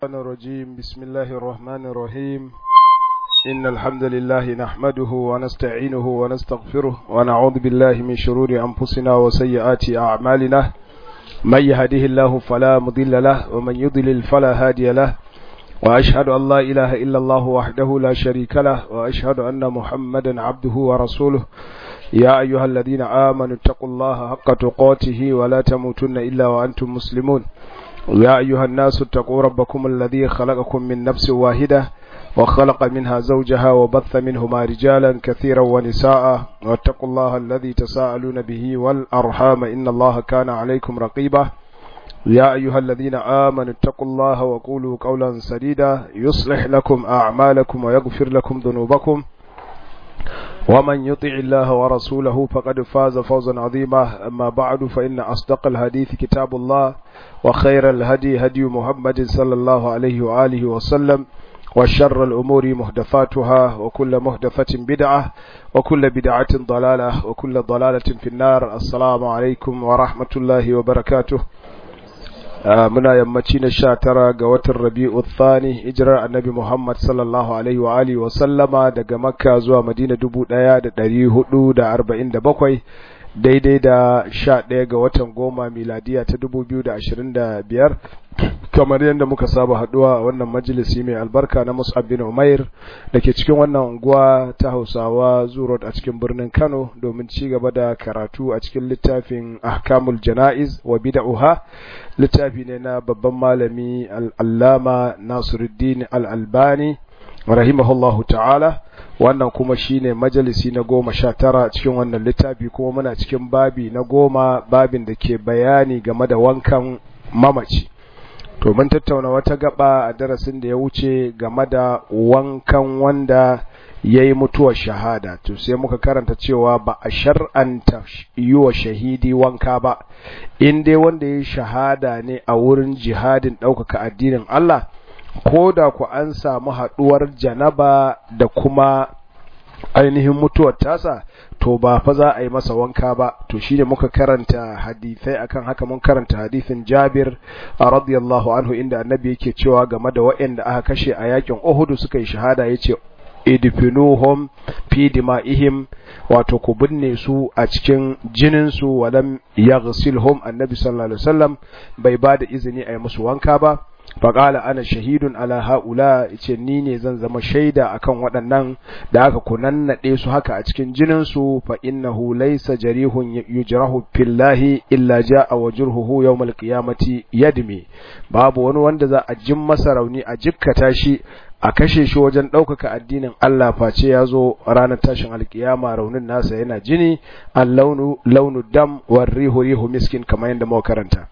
الرحمن الرجيم بسم الله الرحمن الرحيم إن الحمد لله نحمده ونستعينه ونستغفره ونعوذ بالله من شرور أنفسنا وسيئات أعمالنا من يهده الله فلا مضل له ومن يضلل فلا هادي له وأشهد أن لا إله إلا الله وحده لا شريك له وأشهد أن محمدا عبده ورسوله يا أيها الذين آمنوا اتقوا الله حق تقاته ولا تموتن إلا وأنتم مسلمون يا أيها الناس اتقوا ربكم الذي خلقكم من نفس واحدة وخلق منها زوجها وبث منهما رجالا كثيرا ونساء واتقوا الله الذي تساءلون به والأرحام إن الله كان عليكم رقيبا يا أيها الذين آمنوا اتقوا الله وقولوا قولا سديدا يصلح لكم أعمالكم ويغفر لكم ذنوبكم ومن يطع الله ورسوله فقد فاز فوزا عظيما أما بعد فإن أصدق الحديث كتاب الله وخير الهدي هدي محمد صلى الله عليه وآله وسلم وشر الأمور محدثاتها وكل محدثة بدعة وكل بدعة ضلالة وكل ضلالة في النار السلام عليكم ورحمة الله وبركاته muna yammaci na sha tara ga watan rabi'u thani hijirar annabi muhammad sallallahu alaihi wa alihi wa sallama daga makka zuwa madina dubu ɗaya da ɗari hudu da arba'in da bakwai daidai da sha ɗaya ga watan goma miladiya ta dubu biyu da ashirin da biyar kamar yadda muka saba haduwa a wannan majalisi mai albarka na mus'ab bin umair da ke cikin wannan unguwa ta hausawa zurot a cikin birnin kano domin ci gaba da karatu a cikin littafin ahkamul jana'iz wa bid'uha littafi ne na babban malami al'allama nasiruddin al'albani rahimahullahu ta'ala wannan kuma shine majalisi na goma sha tara cikin wannan littafi kuma muna cikin babi na goma babin da ke bayani game da wankan mamaci to mun tattauna wata gaba a darasin da ya wuce game da wankan wanda ya yi mutuwar shahada to sai muka karanta cewa ba a shar'anta yi wa shahidi wanka ba in dai wanda ya yi shahada ne a wurin jihadin ɗaukaka addinin Allah ko da ku an samu haɗuwar janaba da kuma ainihin mutuwar tasa to ba fa za a yi masa wanka ba to shine muka karanta hadisai akan haka mun karanta hadisin Jabir radiyallahu anhu inda annabi yake cewa game da waɗanda aka kashe a yakin Uhud suka yi shahada yace idfinuhum fi dima'ihim wato ku binne su a cikin jinin su walam yaghsilhum annabi sallallahu alaihi wasallam bai ba da izini a yi musu wanka ba faƙala ana shahidun ala ha'ula ce ni ne zan zama shaida akan waɗannan da aka kunannaɗe su haka a cikin jininsu fa innahu laysa jarihun yujrahu fillahi illa ja'a wajruhu yawmal qiyamati yadmi babu wani wanda za a jin masa rauni a jikkata shi a kashe shi wajen ɗaukaka addinin Allah face ya zo ranar tashin alkiyama raunin nasa yana jini al launu launu dam war rihu rihu miskin kamar yadda muka karanta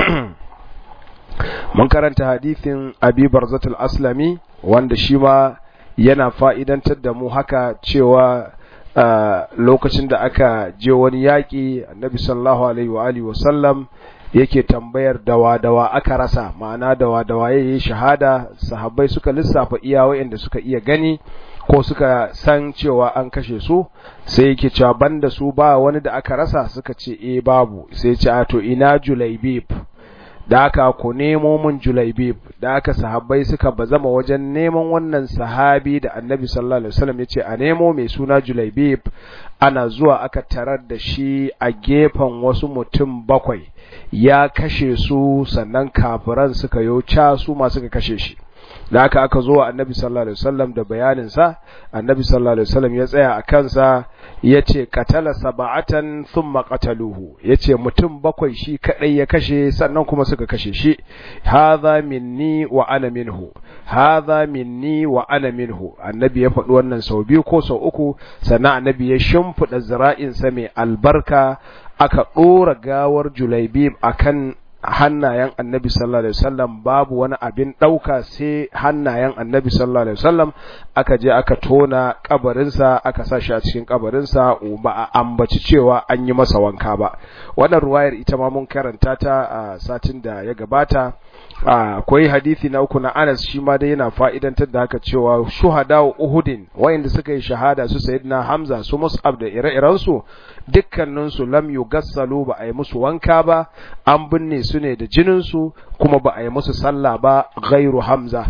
mun karanta hadithin abi barzatul aslami wanda shi ma yana fa'idantar da mu haka cewa lokacin da aka je wani yaƙi annabi sallallahu alaihi wa alihi wasallam yake tambayar dawa-dawa aka rasa ma'ana dawa-dawa ya yi shahada sahabbai suka lissafa iya wa'inda suka iya gani ko suka san cewa an kashe su sai yake cewa banda su ba wani da aka rasa suka ce eh babu sai ce a to ina julaibib da aka ku nemo mun julaibib da aka sahabbai suka bazama wajen neman wannan sahabi da annabi sallallahu alaihi wasallam yace a nemo mai suna julaibib ana zuwa aka tarar da shi a gefen wasu mutum bakwai ya kashe su sannan kafiran suka yo ca su ma suka kashe shi da aka aka zo annabi sallallahu alaihi wasallam da bayanin sa annabi sallallahu alaihi wasallam ya tsaya a kansa yace qatala sab'atan thumma qataluhu yace mutum bakwai shi kadai ya kashe sannan kuma suka kashe shi hadha minni wa ana minhu hadha minni wa ana minhu annabi ya faɗi wannan sau biyu ko sau uku sannan annabi ya shimfida zira'in sa mai albarka aka ɗora gawar julaibib akan hannayen annabi sallallahu alaihi wasallam babu wani abin ɗauka sai hannayen annabi sallallahu alaihi wasallam aka je aka tona kabarinsa aka sa shi a cikin kabarinsa ba a ambaci cewa an yi masa wanka ba wannan ruwayar ita ma mun karanta ta a satin da ya gabata akwai hadisi na uku na Anas shi ma dai yana fa'idantar da haka cewa shuhada Uhudin wayanda suka yi shahada su sayyidina Hamza su Mus'ab da ire-iren su dukkanin su lam yugassalu ba a yi musu wanka ba an binne su su ne da jinin su kuma ba a yi musu sallah ba ghairu hamza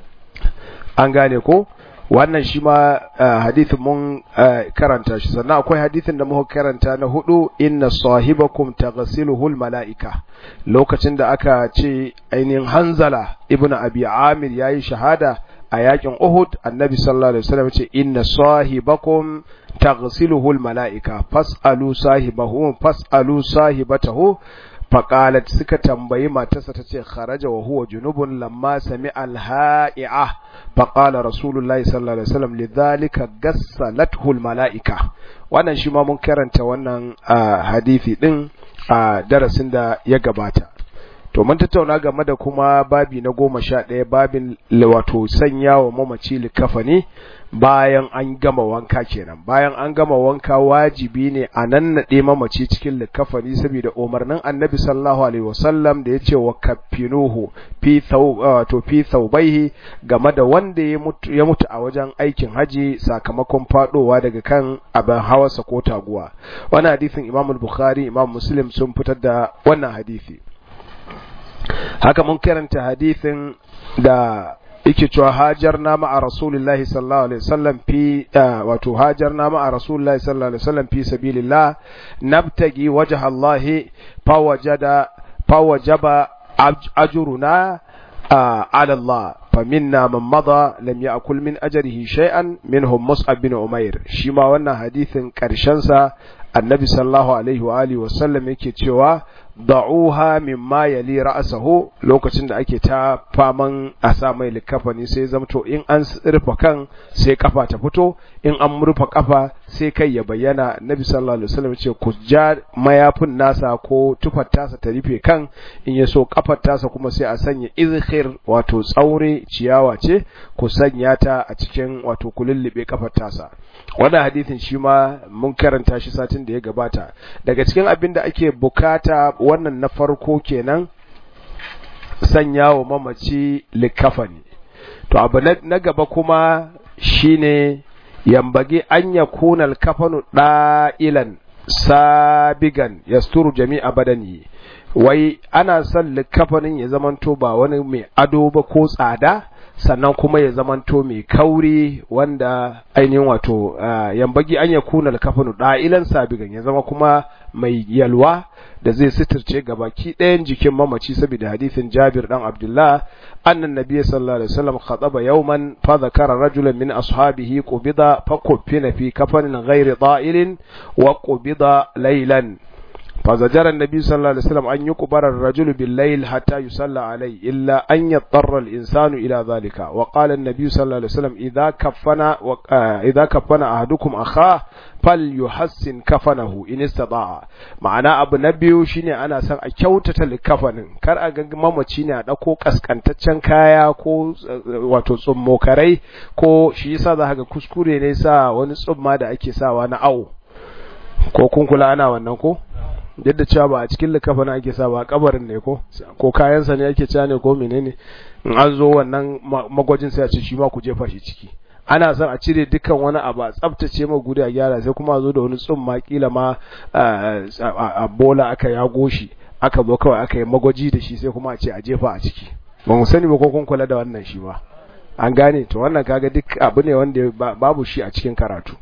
an gane ko wannan shi ma hadithin mun karanta shi sannan akwai hadithin da muka karanta na hudu inna sahibakum taghsiluhu mala'ika lokacin da aka ce ainihin hanzala ibn abi amir yayi shahada a yakin uhud annabi sallallahu alaihi wasallam ce inna sahibakum taghsiluhu mala'ika fas'alu sahibahu fas'alu sahibatahu faƙalat suka tambayi matarsa ta ce kharaja wa huwa junubun lamma sami alha'i'a faƙala rasulullahi sallallahu alaihi wasallam lidhalika gassalathu almala'ika wannan shi ma mun karanta wannan hadisi din a darasin da ya gabata to mun tattauna game da kuma babi na goma sha ɗaya babin wato sanya wa mamaci likafani bayan an gama wanka kenan bayan an gama wanka wajibi ne a nan naɗe mamaci cikin likafani saboda umarnin annabi sallallahu alaihi wasallam da ya ce wa kafinuhu fi wato fi thawbaihi game da wanda ya mutu ya mutu a wajen aikin haji sakamakon fadowa daga kan abin hawarsa ko taguwa wannan hadisin imam bukhari imam muslim sun fitar da wannan hadisi haka mun karanta hadisin da yake cewa hajar na ma'a rasulullahi sallallahu alaihi wasallam fi wato hajar na ma'a rasulullahi sallallahu alaihi wasallam fi sabilillah nabtagi wajha Allah fa wajada fa wajaba ajruna ala Allah فمنا من مضى لم يأكل من أجره شيئا منهم مصعب بن عمير شما wannan hadisin karshen sa annabi sallallahu alaihi wa alihi wa sallam yake cewa da'uha mimma yali ra'sahu lokacin da ake ta faman a sa mai likafani sai zamto in an rufe kan sai kafa ta fito in an rufe kafa sai kai ya bayyana annabi sallallahu alaihi wasallam ce ku ja mayafin nasa ko tufar tasa ta rufe kan in ya so kafar tasa kuma sai a sanya izkhir wato tsaure ciyawa ce ku sanya ta a cikin wato ku lullube kafar tasa wannan hadisin shi ma mun karanta shi satin da ya gabata daga cikin abin da ake bukata wannan na farko kenan sanya wa mamaci likafani to abu na gaba kuma shine yambage an ya kunal kafanu da'ilan sabigan yasturu jami'a badani wai ana son likafanin ya zamanto ba wani mai ado ba ko tsada sannan kuma ya zamanto mai kauri wanda ainihin wato yambagi an ya kuna alkafanu da'ilan sabigan ya zama kuma mai yalwa da zai sitirce gabaki ɗayan jikin mamaci saboda hadisin Jabir dan Abdullah annan nabiyyi sallallahu alaihi wasallam khataba yawman fa dhakara rajulan min ashabihi qubida fa kuffina fi kafanin ghairi da'ilin wa qubida laylan فزجر النبي صلى الله عليه وسلم أن يقبر الرجل بالليل حتى يصلى عليه إلا أن يضطر الإنسان إلى ذلك وقال النبي صلى الله عليه وسلم إذا كفن إذا كفن أحدكم أخاه فليحسن كفنه إن استطاع معنى أبو نبي شيني أنا سان أكيوتة لكفن كار أغنغ ماما شيني أدكو كسكنتچن kaya ko wato tsummokarai ko shi yasa za ga kuskure ne sa wani tsumma da ake sawa na awo ko kun kula ana wannan ko duk da cewa ba a cikin likafana ake sa ba kabarin ne ko ko kayansa ne ake cewa ne ko menene in an zo wannan magwajin sai a ce shi ma ku jefa shi ciki ana son a cire dukkan wani abu a tsaftace ma guri a gyara sai kuma a zo da wani tsumma kila ma a bola aka yago shi aka zo kawai aka yi magwaji da shi sai kuma a ce a jefa a ciki ba mu sani ba ko kun kula da wannan shi ba an gane to wannan kaga duk abu ne wanda babu shi a cikin karatu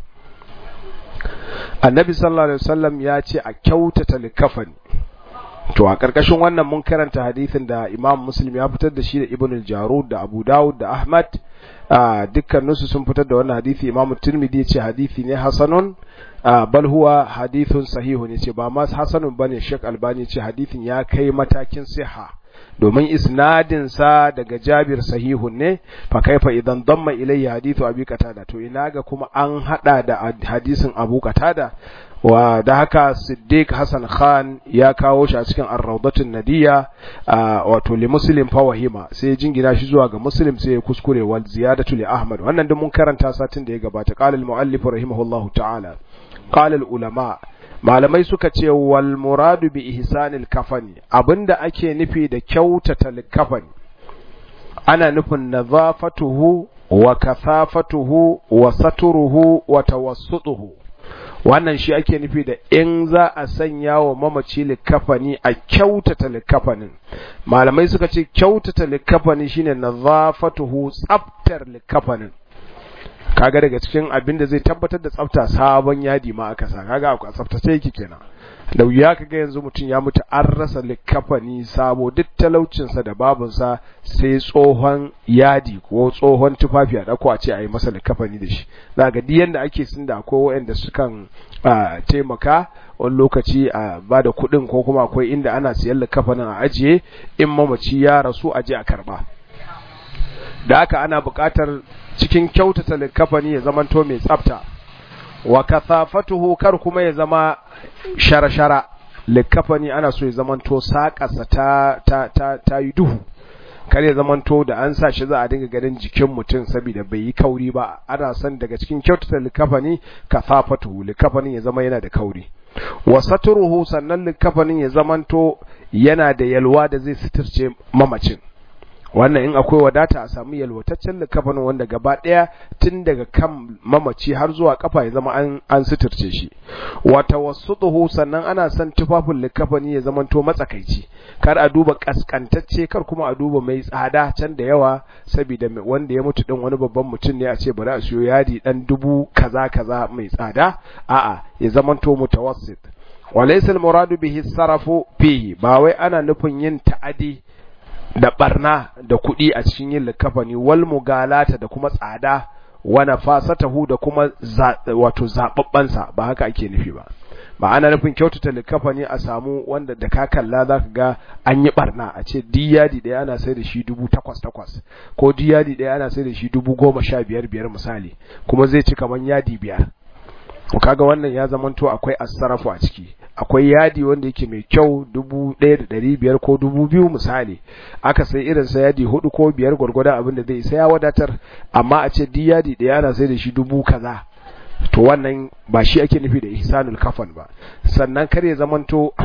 annabi sallallahu alaihi wasallam ya ce a kyautata likafani to a karkashin wannan mun karanta hadisin da imam muslim ya fitar da shi da ibn al-jarud da abu dawud da ahmad dukkaninsu sun fitar da wannan hadisi imam tirmidhi ya ce hadisi ne hasanun bal huwa hadithun sahihun ya ce ba ma hasanun bane shek albani ya ce hadisin ya kai matakin siha domin isnadin sa daga Jabir sahihun ne fa kaifa idan damma ilayya hadithu Abi Qatada to ina ga kuma an hada da hadisin Abu Qatada wa da haka Siddiq Hassan Khan ya kawo shi a cikin Ar-Rawdatun Nadiya wato li Muslim fa wahima sai jingina shi zuwa ga Muslim sai ya kuskure wal ziyadatu li Ahmad wannan duk mun karanta satin da ya gabata qala al-muallif rahimahullahu ta'ala qala al-ulama malamai suka ce wal muradu bi ihsanil kafani abinda ake nufi da kyautata kafani ana nufin nazafatuhu wa kasafatuhu wa saturuhu wa tawassutuhu wannan shi ake nufi da in za a sanya wa mamaci likafani a kyautata likafanin malamai suka ce kyautata likafani shine nazafatuhu tsaftar likafanin kaga daga cikin abin da zai tabbatar da tsafta sabon yadi ma aka sa kaga a tsaftace yake kenan da wuya kaga yanzu mutum ya mutu an rasa likafani sabo duk talaucinsa da babunsa sai tsohon yadi ko tsohon tufafi a dako a ce a yi masa likafani da shi za ga duk yanda ake sun da akwai waɗanda sukan taimaka wani lokaci a ba da kuɗin ko kuma akwai inda ana siyan likafanin a ajiye in mamaci ya rasu a je a karɓa da haka ana buƙatar cikin kyautata likafani ya zamanto mai tsafta wa kathafatuhu kar kuma ya zama shara-shara likafani ana so ya zamanto saƙasa ta ta ta ta yi duhu kar ya zamanto da an sa shi za a dinga ganin jikin mutum saboda bai yi kauri ba ana son daga cikin kyautata likafani kathafatuhu likafanin ya zama yana da kauri wa saturuhu sannan likafanin ya zamanto yana da yalwa da zai suturce mamacin wannan in akwai wadata a samu yalwataccen likafanin wanda gaba ɗaya tun daga kan mamaci har zuwa kafa ya zama an an suturce shi wata wasu sannan ana son tufafin likafani ya zama to matsakaici kar a duba kaskantacce kar kuma a duba mai tsada can da yawa saboda wanda ya mutu din wani babban mutum ne a ce bari a siyo yadi dan dubu kaza kaza mai tsada a'a ya zama to mutawassit walaysa al-muradu bihi sarafu fihi ba wai ana nufin yin ta'adi da barna da kuɗi a cikin yin likafani wal mugalata da kuma tsada wa nafasatahu da kuma wato zababbansa ba haka ake nufi ba ba ana nufin kyautata likafani a samu wanda da ka kalla za ka ga an yi barna a ce diyadi ɗaya ana sai da shi dubu takwas takwas ko diyadi ɗaya ana sai da shi dubu goma sha biyar biyar misali kuma zai ci kamar yadi biyar kaga wannan ya zamanto akwai asarafu a ciki akwai yadi wanda yake mai kyau dubu ɗaya da ɗari biyar ko dubu biyu misali aka sai irin sa yadi hudu ko biyar gwargwadon abin da zai sai ya wadatar amma a ce duk yadi ɗaya ana sai da shi dubu kaza to wannan ba shi ake nufi da ihsanul kafan ba sannan kar ya zamanto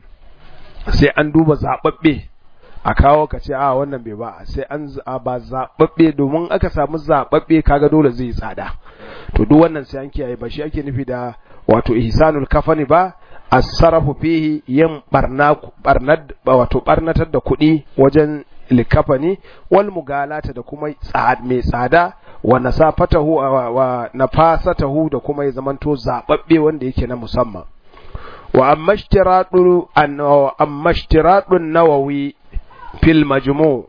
sai an duba zaɓaɓɓe a kawo ka ce a wannan bai ba sai an ba zaɓaɓɓe domin aka samu zaɓaɓɓe kaga dole zai tsada to duk wannan sai an kiyaye ba shi ake nufi da wato ihsanul kafani ba as-sarafu fihi yin barna barnad wato barnatar da kuɗi wajen likafani wal mugalata da kuma mai tsada wa nasafatahu wa nafasatahu da kuma ya zamanto zababbe wanda yake na musamman wa amma ishtiradu an amma ishtiradun nawawi fil majmu'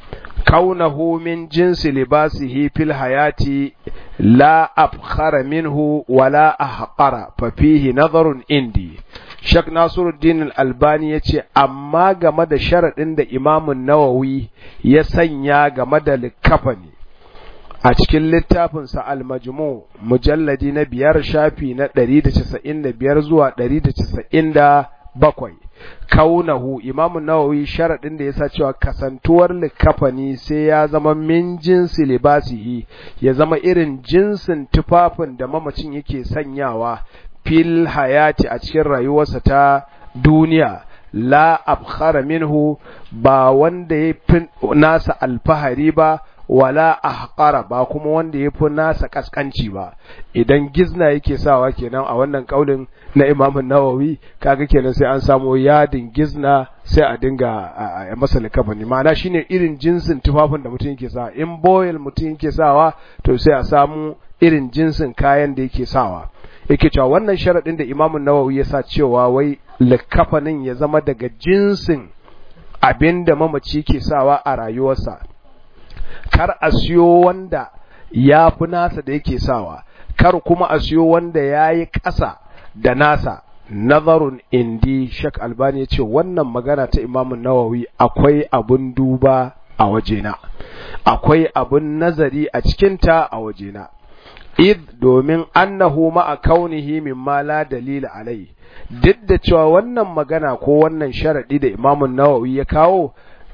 كونه من جنس لباسه في الحياة لا أفخر منه ولا أحقر ففيه نظر عندي Shak Nasiruddin Al-Albani ya ce, Amma game da sharaɗin da Imamun Nawawi ya sanya game da likafani a cikin littafinsa Al-Majmu mujalladi na biyar shafi na 195 zuwa 197. kaunahu imamu nawawi sharaɗin da yasa cewa kasantuwar likafani sai ya zama min jinsi libasihi ya zama irin jinsin tufafin da mamacin yake sanyawa fil hayati a cikin rayuwarsa ta duniya la abkhara minhu ba wanda ya fi nasa alfahari ba wala ahqara ba kuma wanda ya fi nasa kaskanci ba idan gizna yake sawa kenan a wannan kaulin na Imam Nawawi kaga kenan sai an samu yadin gizna sai a dinga a masa likafani ma'ana shine irin jinsin tufafin da mutum yake sawa in boil mutum yake sawa to sai a samu irin jinsin kayan da yake sawa yake cewa wannan sharadin da Imam Nawawi ya sa cewa wai likafanin ya zama daga jinsin abinda mamaci ke sawa a rayuwarsa kar a siyo wanda ya fi nasa da yake sawa kar kuma a siyo wanda ya yi ƙasa da nasa nazarun indi shak albani ya ce wannan magana ta imamun nawawi akwai abun duba a wajena akwai abun nazari a cikinta a wajena id domin annahu ma'a kaunihi mimma la dalila alai duk da cewa wannan magana ko wannan sharadi da imamun nawawi ya kawo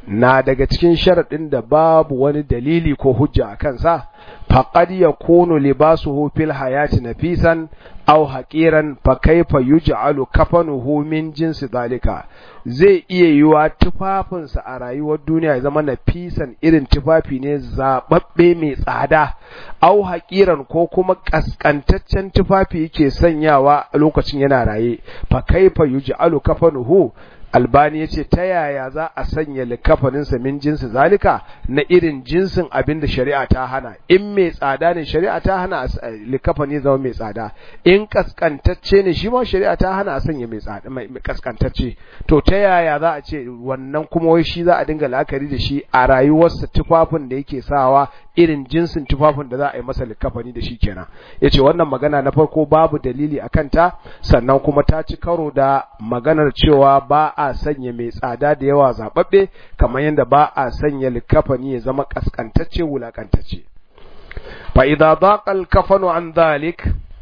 na daga cikin sharaɗin da babu wani dalili ko hujja a kansa faqad yakunu libasuhu fil hayati nafisan aw haqiran fa kaifa yuj'alu kafanuhu min jinsi zalika zai iya yiwa tufafinsa a rayuwar duniya ya zama nafisan irin tufafi ne zababbe mai tsada aw haqiran ko kuma kaskantaccen tufafi yake sanyawa a lokacin yana raye fa kaifa yuj'alu kafanuhu albani ya ce ta yaya za a sanya likafaninsa min jinsi zalika na irin jinsin abin da shari'a ta hana in mai tsada ne shari'a ta hana likafani zama mai tsada in kaskantacce ne shi ma shari'a ta hana a sanya mai tsada mai kaskantacce to ta yaya za a ce wannan kuma wai shi za a dinga la'akari da shi a rayuwarsa tufafin da yake sawa irin jinsin tufafin da za a yi masa likafani da shi kenan yace wannan magana na farko babu dalili akan ta sannan kuma ta ci karo da maganar cewa ba a sanya mai tsada da yawa zababbe kamar yadda ba a sanya likafani ya zama kaskantacce wulakantacce fa idza daqa al-kafanu an dhalik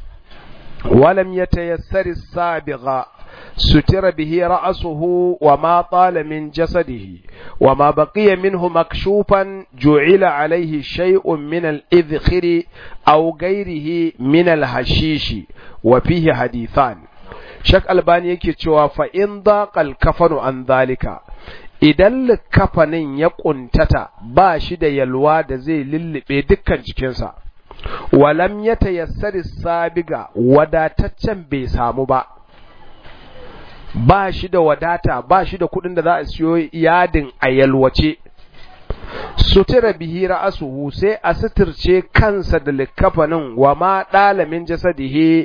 wa lam yatayassar as-sabigha ستر به رأسه وما طال من جسده وما بقي منه مكشوفا جعل عليه شيء من الإذخر أو غيره من الحشيش وفيه حديثان shak albani yake cewa fa in daqal kafanu an zalika idan kafanin ya kuntata ba shi da yalwa da zai lullube dukkan jikinsa walam ya tayassari sabiga wadataccen bai samu ba ba shi da wadata ba shi da kuɗin da za a siyo yadin a yalwace sutura bihi ra'asuhu sai a suturce kansa da likafanin wa ma ɗalamin jasadihi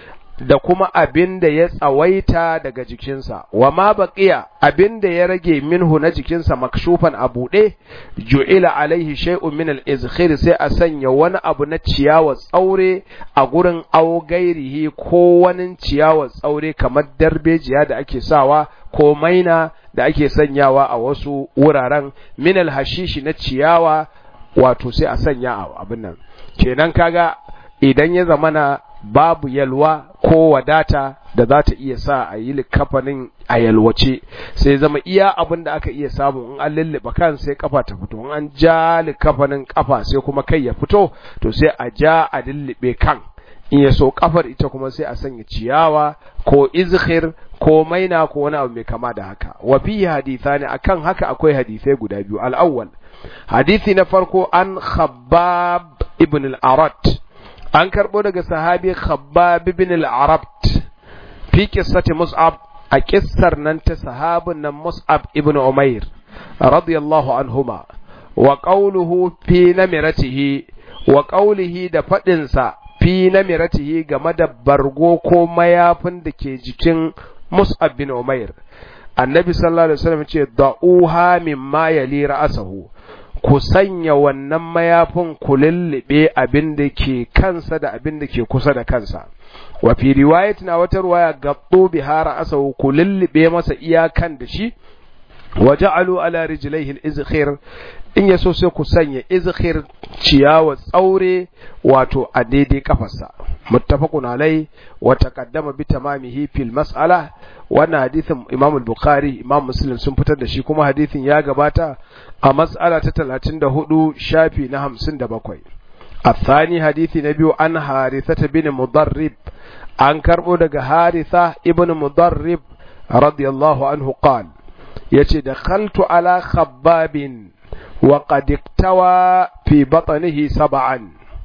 da kuma abin da ya tsawaita daga jikinsa, wa ma baƙiya abin da ya rage minhu na jikinsa makshufan a buɗe, ju'ila alaihi shay'un min al-izkhir sai a sanya wani abu na ciyawa tsaure a gurin augairihi ko wani ciyawa tsaure kamar darbejiya da ake sawa ko maina da ake sanyawa a wasu wuraren min al-hashishi na ciyawa wato sai a sanya a abin nan. Kenan kaga idan ya zamana babu yalwa ko wadata da za ta iya sa a yi likafanin a yalwace sai zama iya abin da aka iya samu in an lullube kan sai kafa ta fito in an ja likafanin kafa sai kuma kai ya fito to sai a ja a lullube kan in ya so kafar ita kuma sai a sanya ciyawa ko izhir ko maina ko wani abu mai kama da haka wa fi hadithani akan haka akwai hadisai guda biyu al-awwal hadisi na farko an khabbab ibn al-arat an karɓo daga sahabi khabbab ibn al-arabt fi qissati mus'ab a kissar nan ta sahabin nan mus'ab ibn umair radiyallahu anhuma wa qawluhu fi namiratihi wa qawlihi da fadin sa fi namiratihi game da bargo ko mayafin da ke jikin mus'ab bin umair annabi sallallahu alaihi wasallam ce da'uha mimma yali ra'sahu ku sanya wannan mayafin ku lullube abin da ke kansa da abin da ke kusa da kansa wa fi riwayat na wata ruwaya gabdo bihara asahu ku lullube masa iyakan da shi wa ja'alu ala rijlaihi al-izkhir in yaso sai ku sanya izkhir ciyawa tsaure wato a daidai kafarsa muttafaqun alai wa taqaddama bi tamamihi fil mas'ala wannan hadisin Imam al-Bukhari Imam Muslim sun fitar da shi kuma hadisin ya gabata a mas'ala ta 34 shafi na 57 الثاني حديث نبي عن حارثة بن مضرب عن كربو دغ حارثة ابن مضرب رضي الله عنه قال يتي دخلت على خباب وقد اكتوى في بطنه سبعا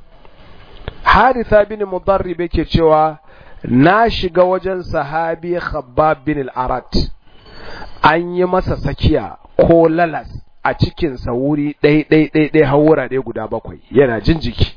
حارثة بن مضرب yake cewa na shiga wajen sahabi Khabbab bin al-Arat an yi masa sakiya ko lalas a cikinsa wuri ɗai ɗai ɗai ɗai har wurare guda bakwai yana jin jiki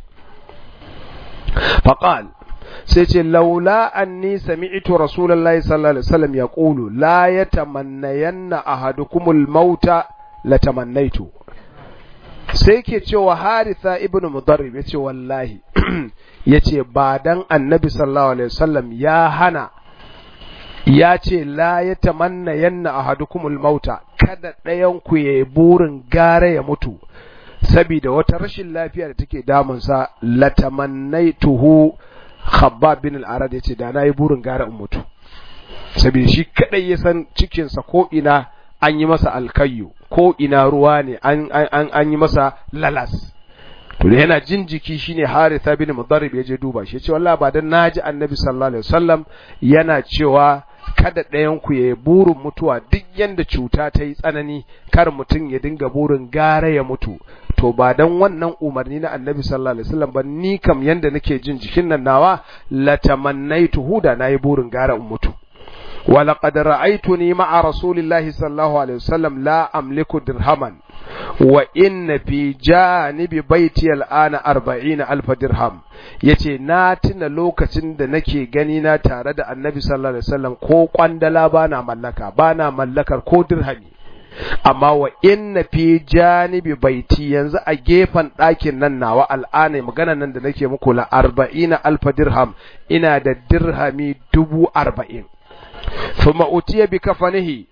faqal sai ce laula anni sami'tu rasulullahi sallallahu alaihi wasallam yaqulu la yatamannayanna ahadukumul mauta latamannaitu sai ke cewa haritha ibnu mudarrib yace wallahi yace ba dan annabi sallallahu alaihi wasallam ya hana ya ce la ya tamanna yanna ahadukumul mauta kada ɗayan ku yayi burin gara ya mutu saboda wata rashin lafiya da take damunsa latamannaituhu khabbab bin al-arad yace da nayi burin gara in mutu saboda shi kadai ya san cikin sa ko ina an yi masa alkayyu ko ina ruwa ne an an an yi masa lalas to da yana jin jiki shine Haritha bin Mudarrib ya je duba shi ya ce wallahi ba dan naji Annabi sallallahu alaihi wasallam yana cewa kada ɗayan ku ya burin mutuwa duk yanda cuta ta yi tsanani kar mutum ya dinga burin gara ya mutu to ba dan wannan umarni na annabi sallallahu alaihi wasallam ba ni kam yanda nake jin jikin nan nawa latamannaitu huda nayi burin gara in mutu ولقد رأيتني مع رسول الله صلى الله عليه وسلم لا أملك درهما وإن في جانب بيتي الآن أربعين ألف درهم yace na tuna lokacin da nake gani na tare da annabi sallallahu alaihi wasallam ko kwandala bana mallaka bana mallakar ko dirhami amma wa inna fi janibi baiti yanzu a gefen ɗakin nan nawa al'ana magana nan da nake muku la arba'ina alfa dirham ina da dirhami dubu arba'in ثم أتي بكفنه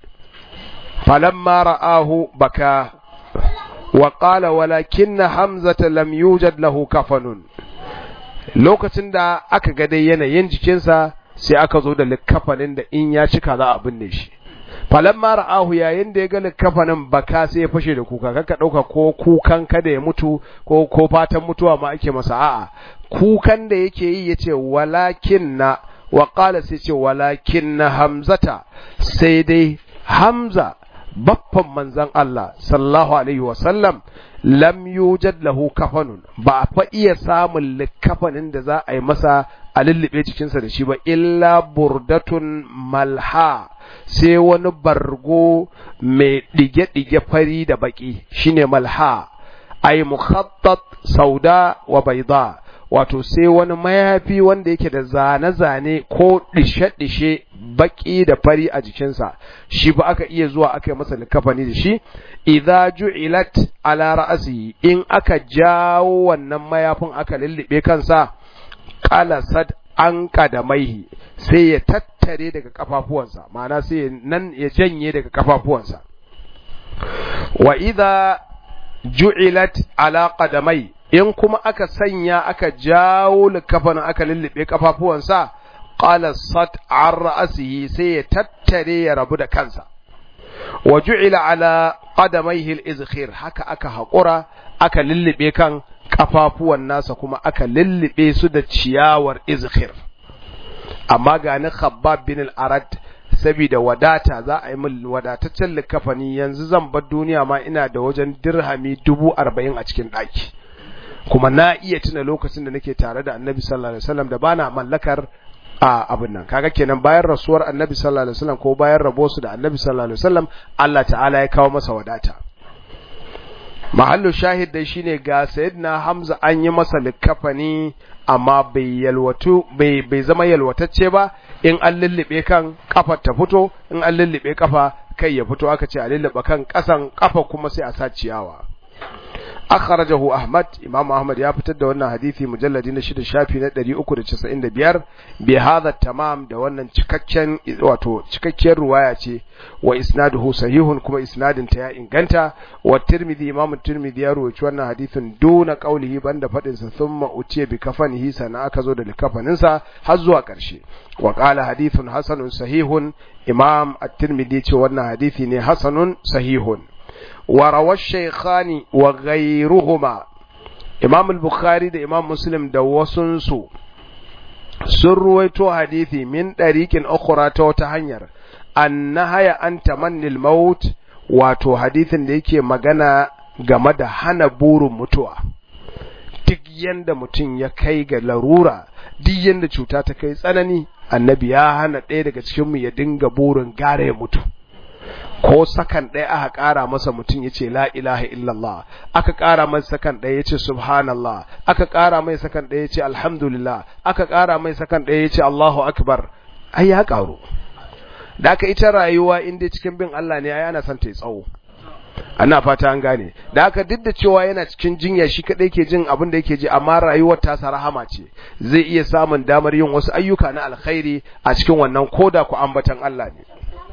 فلما رآه بكى وقال ولكن حمزة لم يوجد له كفن lokacin da aka ga dai yanayin jikinsa sai aka zo da likkafanin da in ya cika za a binne shi falamma ra'ahu yayin da ya ga likkafanin baka sai ya fashe da kuka kaka dauka ko kukan kada ya mutu ko ko fatan mutuwa ma ake masa a'a kukan da yake yi yace walakin na wa qala sai ce walakin na hamzata sai dai hamza baffan manzon Allah sallallahu alaihi wa sallam lam yujad lahu kafanun ba a fa iya samun likafanin da za a yi masa a lullube jikinsa da shi ba illa burdatun malha sai wani bargo mai ɗige-ɗige fari da baki shine malha ay mukhattat sauda wa baida wato sai wani mayafi wanda yake da zane-zane ko dishe-dishe baki da fari a jikinsa shi ba aka iya zuwa aka yi masa likafani da shi idza ju'ilat ala ra'si in aka jawo wannan mayafin aka lullube kansa qalasat an kadamaihi sai ya tattare daga kafafuwansa ma'ana sai nan ya janye daga kafafuwansa wa idza ju'ilat ala qadamai in kuma aka sanya aka jawo likafanin aka lullube kafafuwansa qala sat an ra'sihi sai ya tattare ya rabu da kansa wa ju'ila ala qadamaihi al-izkhir haka aka haƙura aka lullube kan kafafuwan nasa kuma aka lullube su da ciyawar izkhir amma ga ni khabbab bin al-arad saboda wadata za a yi min wadataccen likafani yanzu zan bar duniya ma ina da wajen dirhami dubu arba'in a cikin ɗaki kuma na iya tuna lokacin da nake tare da annabi sallallahu alaihi wasallam da bana mallakar a abin nan kaga kenan bayan rasuwar annabi sallallahu alaihi wasallam ko bayan rabo su da annabi sallallahu alaihi wasallam Allah ta'ala ya kawo masa wadata mahallu shahid dai shine ga sayyidina Hamza an yi masa likafani amma bai yalwatu bai bai zama yalwatacce ba in an lullube kan kafar ta fito in an lullube kafa kai ya fito aka ce a lullube kan kasan kafa kuma sai a sa ciyawa akhrajahu ahmad imam ahmad ya fitar da wannan hadisi mujalladi na shida shafi na 395 bi hadha tamam da wannan cikakken wato cikakkiyar ruwaya ce wa isnaduhu sahihun kuma isnadin ta ya inganta wa tirmidhi imam tirmidhi ya rawaito wannan hadisin duna qaulihi banda fadin sa thumma utiya bi kafanihi sana aka zo da likafanin sa har zuwa karshe wa qala hadithun hasanun sahihun imam at-tirmidhi ce wannan hadisi ne hasanun sahihun وروى الشيخان وغيرهما امام البخاري da imam muslim da wasunsu sun ruwaito hadisi min ɗariƙin ukhra ta wata hanyar annahaya an tamannil maut wato hadisin da yake magana game da hana burin mutuwa duk yanda mutum ya kai ga larura duk yanda cuta ta kai tsanani annabi ya hana ɗaya daga cikinmu ya dinga burin gara ya mutu ko sakan ɗaya aka ƙara masa mutum ya ce la ilaha illallah aka ƙara mai sakan ɗaya ya ce subhanallah aka ƙara mai sakan ɗaya ya ce alhamdulillah aka ƙara mai sakan ɗaya ya ce allahu akbar ai ya ƙaru da aka ita rayuwa in dai cikin bin Allah ne ai ana son ta yi tsawo ana fata an gane da aka duk da cewa yana cikin jinya shi kadai ke jin abin da yake ji amma rayuwar tasa rahama ce zai iya samun damar yin wasu ayyuka na alkhairi a cikin wannan koda ku ambatan Allah ne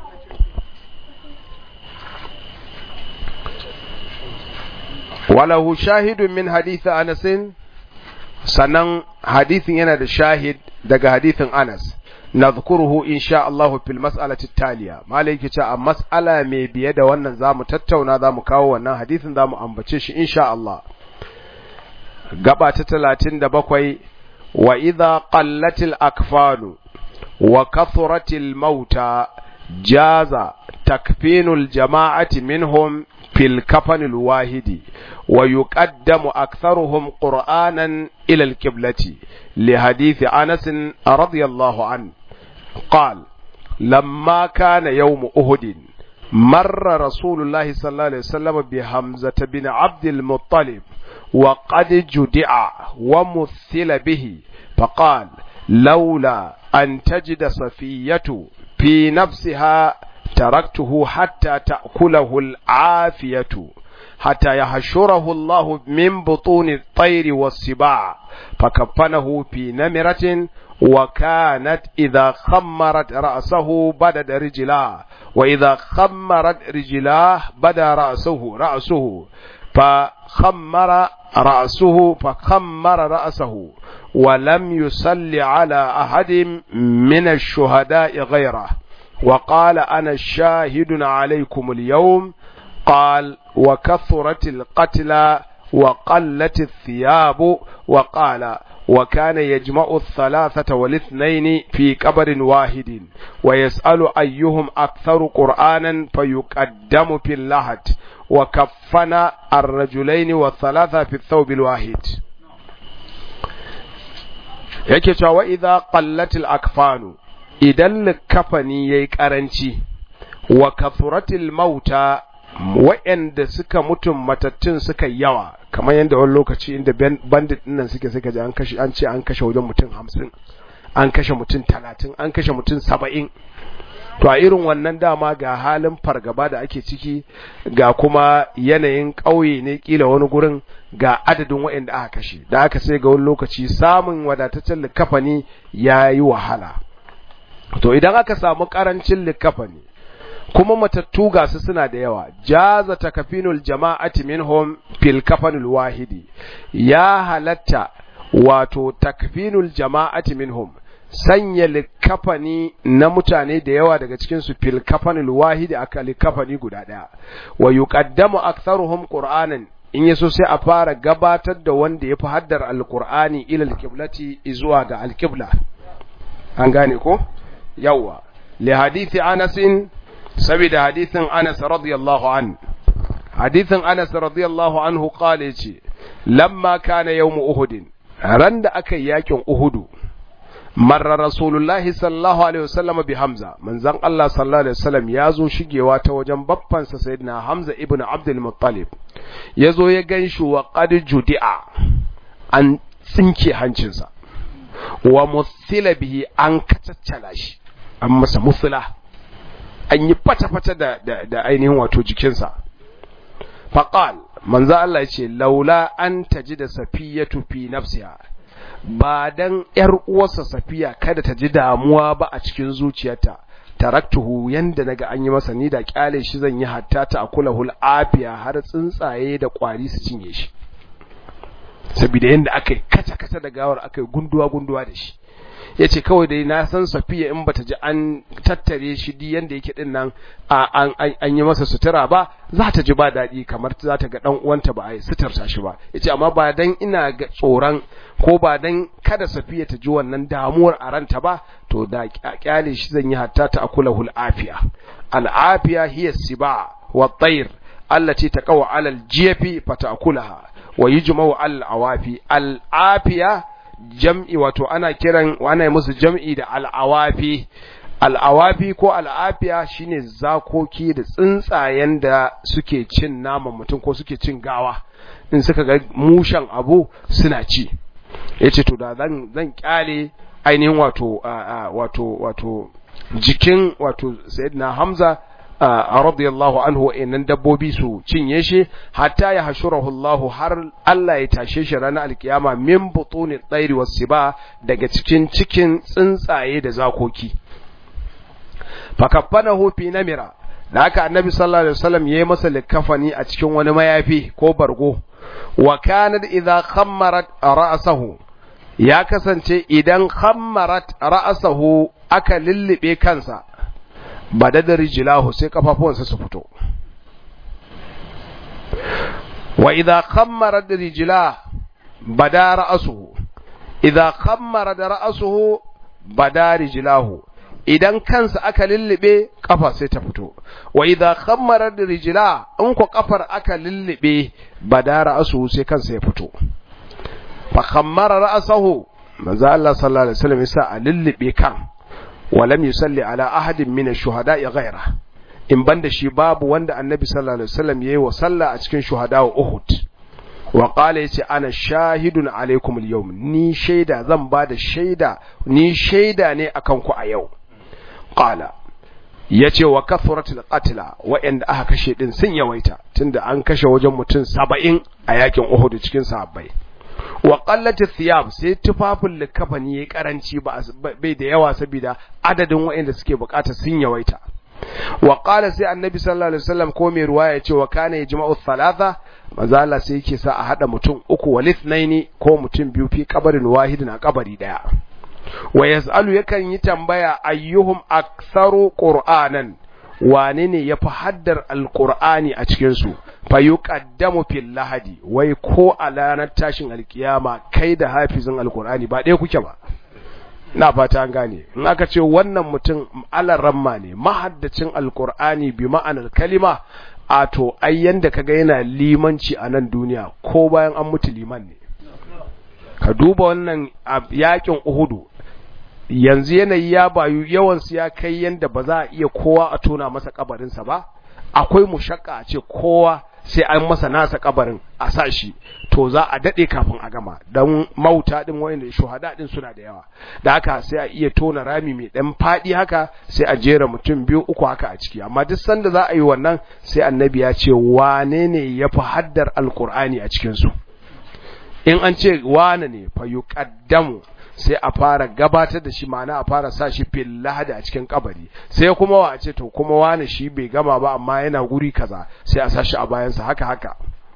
walahu shahidun min hadithin Anas sannan hadithin yana da shahid daga hadithin Anas nadhkuruhu insha Allah fil mas'alati taliya malai yake cewa a mas'ala mai biye da wannan zamu tattauna zamu kawo wannan hadisin zamu ambace shi insha Allah gaba ta 37 wa idha qallatil akfanu wa kathratil mauta jaza takfinul jama'ati minhum fil kafanil wahidi wa yuqaddamu aktharuhum qur'anan ila al-qiblati li hadith Anas radiyallahu an قال لما كان يوم أهد مر رسول الله صلى الله عليه وسلم بحمزة بن عبد المطلب وقد جدع ومثل به فقال لولا أن تجد صفية في نفسها تركته حتى تأكله العافية حتى يحشره الله من بطون الطير والسباع فكفنه في نمرة وكانت إذا خمرت رأسه بدد رجلاه وإذا خمرت رجلاه بدا رأسه رأسه فخمر رأسه فخمر رأسه ولم يصل على أحد من الشهداء غيره وقال أنا شاهد عليكم اليوم قال وكثرت القتلى وقلت الثياب وقال وكان يجمع الثلاثة والاثنين في قبر واحد ويسأل أيهم أكثر قرآنا فيقدم في اللحد وكفن الرجلين والثلاثة في الثوب الواحد yake cewa wa idza qallatil akfanu idan likafani yayi karanci wa kathuratil mauta wa'anda suka mutum matattun suka yawa kamar yadda wani lokaci inda bandit nan suke suka ji an kashe an ce an kashe wajen mutum hamsin an kashe mutum talatin an kashe mutum saba'in to a irin wannan dama ga halin fargaba da ake ciki ga kuma yanayin ƙauye ne kila wani gurin ga adadin waɗanda aka kashe da aka sai ga wani lokaci samun wadataccen likafani ya yi wahala to idan aka samu ƙarancin likafani kuma matattu ga su suna da yawa jaza takafinul jama'ati minhum fil kafanul wahidi ya halatta wato takfinul jama'ati minhum sanya likafani na mutane da yawa daga cikin su fil kafanul wahidi aka likafani guda daya wa yuqaddamu aktharuhum qur'anan in yaso sai a fara gabatar da wanda yafi haddar alqur'ani ila alqiblati zuwa ga alqibla an gane ko yawa li hadithi anasin saboda hadithin Anas radiyallahu an hadithin Anas radiyallahu anhu qala yace lamma kana yawm Uhud ran da aka yi yakin Uhud marra rasulullahi sallallahu alaihi wasallam bi Hamza manzon Allah sallallahu alaihi wasallam ya zo shigewa ta wajen babban sa sayyidina Hamza ibn Abdul Muttalib yazo ya ganshi wa qad judi'a an tsinke hancinsa wa musila bihi an kacaccala shi an masa musula an yi fata-fata da, da, da ainihin wato jikinsa. Faƙal, manzo Allah ce, laula an taji da safiya fi nafsiya, ba dan ‘yar uwarsa safiya kada ta ji damuwa ba a cikin zuciyarta, taraktuhu yanda naga an yi masa ni da kyale shi zan yi hatta ta akula hul afiya har tsuntsaye da ƙwari su cinye shi. Saboda yanda aka yi kata-kata da gawar aka yi gunduwa-gunduwa da shi. ya ce kawai dai na san safiya in bata ji an tattare shi di yanda yake din nan an yi masa sutura ba za ta ji ba daɗi kamar za ta ga ɗan uwanta ba a yi suturta shi ba ya ce amma ba dan ina ga tsoron ko ba dan kada safiya ta ji wannan damuwar a ranta ba to da kyale shi zan yi hatta ta akula hul afiya al'afiya hiya siba wa tayr allati taqaw ala al-jiyafi fatakulaha wa yujma'u al-awafi al-afiya jam'i wato ana kiran ana yi musu jam'i da al'awafi al'awafi ko al'afiya shine zakoki da tsuntsayen da suke cin naman mutum ko suke cin gawa in suka ga mushen abu suna ci yace to da zan zan kyale ainihin wato wato wato jikin wato sayyidina hamza a radiyallahu anhu wa'annan dabbobi su cinye shi hatta ya hashurahu Allah har Allah ya tashe shi ranar alkiyama min butuni tsairi wasiba daga cikin cikin tsuntsaye da zakoki fakaffanahu fi namira da haka annabi sallallahu alaihi wasallam yayi masa likafani a cikin wani mayafi ko bargo wa kanat idza khammarat ra'sahu ya kasance idan khammarat ra'sahu aka lullube kansa badada rijlahu sai kafafuwansa su fito wa idza khammara rijlah bada ra'suhu idza khammara ra'suhu bada rijlahu idan kansa aka lullube kafa sai ta fito wa idza khammara rijla in ko kafar aka lullube bada ra'suhu sai kansa ya fito fa khammara ra'sahu manzo Allah sallallahu alaihi wasallam yasa a lullube kan wa lam yusalli ala ahadin min ash-shuhada'i ghayra in banda shi babu wanda annabi sallallahu alaihi wasallam yayi wa sallah a cikin shuhada wa Uhud wa qala yace ana shahidun alaikum al-yawm ni shaida zan bada shaida ni shaida ne akan ku a yau qala yace wa kathratul qatla wa'anda aka kashe din sun yawaita tunda an kashe wajen mutum 70 a yakin Uhud cikin sahabbai wa qallati thiyab sai tufafin likafani yayi karanci ba bai da yawa saboda adadin wa'anda suke bukata sun yawaita wa qala sai annabi sallallahu alaihi wasallam ko mai ruwaya yace wa kana yajma'u thalatha manzo Allah sai yake sa a hada mutum uku walithnaini ko mutum biyu fi kabarin wahidin a kabari daya wa yas'alu yakan yi tambaya ayyuhum aktharu qur'anan wane ne yafi haddar alqur'ani a cikin su fa yuqaddamu fil lahadi wai ko a ranar tashin alkiyama kai da hafizin alqur'ani ba ɗaya kuke ba na fata an gane in aka ce wannan mutum alaramma ne mahaddacin alqur'ani bi ma'anar kalima a to ai yanda kaga yana limanci a nan duniya ko bayan an mutu liman ne ka duba wannan yakin uhudu yanzu yanayi ya bayu yawansu ya kai yanda ba za a iya kowa a tona masa kabarinsa ba akwai mushakka a ce kowa sai an masa nasa kabarin a sa shi to za a dade kafin a gama dan mauta din wayanda shuhada din suna da yawa da haka sai a iya tona rami mai dan fadi haka sai a jera mutum biyu uku haka a ciki amma duk sanda za a yi wannan sai annabi ya ce wane ne yafi haddar alqur'ani a cikin su in an ce wane ne fa yuqaddamu sai a fara gabatar da shi ma'ana a fara sa shi fil lahadi a cikin kabari sai kuma wa ce to kuma wani shi bai gama ba amma yana guri kaza sai a sa shi a bayansa haka haka